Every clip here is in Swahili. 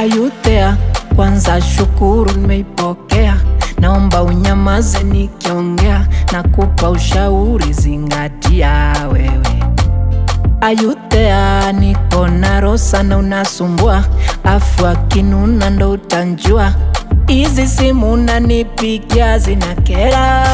ayuthea kwanza shukuru nimeipokea naomba unyamaze nikiongea na kupa ushauri zingatia wewe ayuthea niko na rosa na unasumbua afu akinuna ndo utanjua hizi simu nanipigia zinakera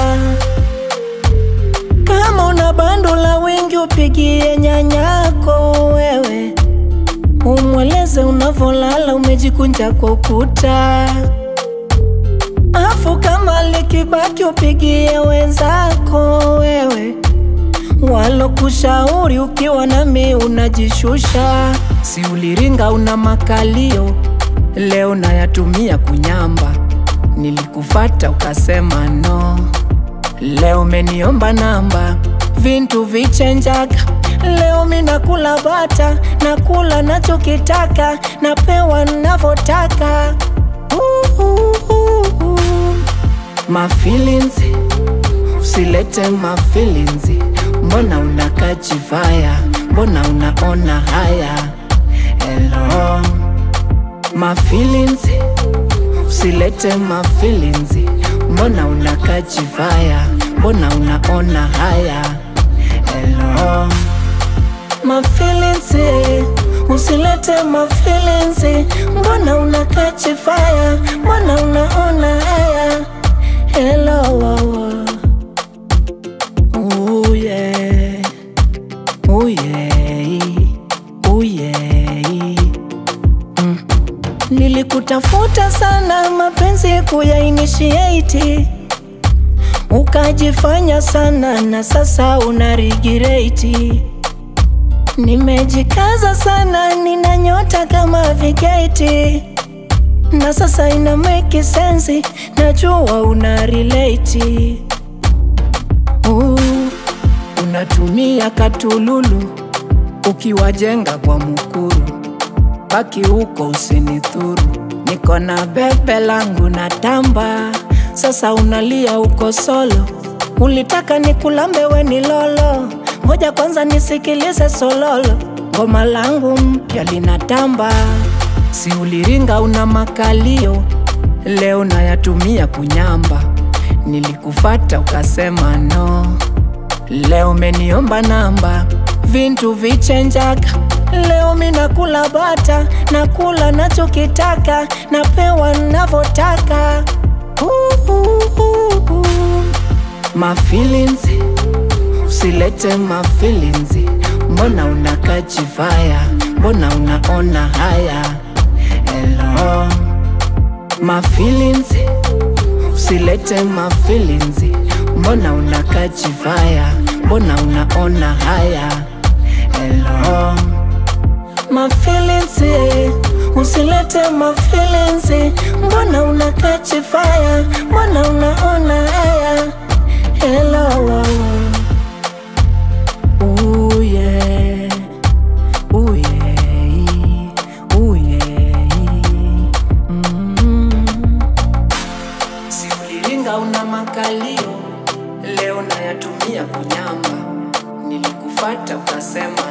kama una bando la wengi upigie nyanyako wewe umweleze unavolala umejikunja kwa ukuta afu kama likibaki upigie wenzako wewe walokushauri ukiwa nami unajishusha si uliringa una makalio leo nayatumia kunyamba nilikufata ukasema no leo meniomba namba vintu vichenjaga leo minakula bata nakula nachokitaka napewa navotaka mafilinzi usilete mafilinzi mbona unakajivaya mbona unaona haya elo mafilinzi usilete mafilinzi mbona unakajivaya mbona unaona haya elo mafilinzi usilete mafilinzi mbona unakajivaya mbona unaona haya elo Ooh, yeah. Ooh, yeah. Ooh, yeah. Mm. Nilikutafuta sana mapenzi kuyainitiate ukajifanya sana na sasa una regret. Nimejikaza sana nina nyota kama vigeti na sasa ina make sense, najua una relate. Uh, unatumia katululu ukiwajenga kwa mukuru, baki huko usinithuru. Niko na bebe langu na tamba, sasa unalia uko solo. Ulitaka nikulambe we ni lolo, ngoja kwanza nisikilize sololo. Ngoma langu mpya linatamba, si uliringa una makalio, leo nayatumia kunyamba. Nilikufata ukasema no, leo meniomba namba, vintu vichenjaga. Leo minakula bata, nakula nachokitaka, napewa navotaka. Uh, uh, uh, uh. Mafilinzi, usilete mafilinzi, mbona unakajivaya, mbona unaona haya elo mafilinzi usilete mafilinzi mbona unakajivaya mbona unaona haya elo mafilinzi usilete mafilinzi mbona unakajivaya mbona unaona haya elo Ooh, yeah. Ooh, yeah. Ooh, yeah. Mm. Si uliringa una makalio, leo nayatumia kunyamba. Nilikufata ukasema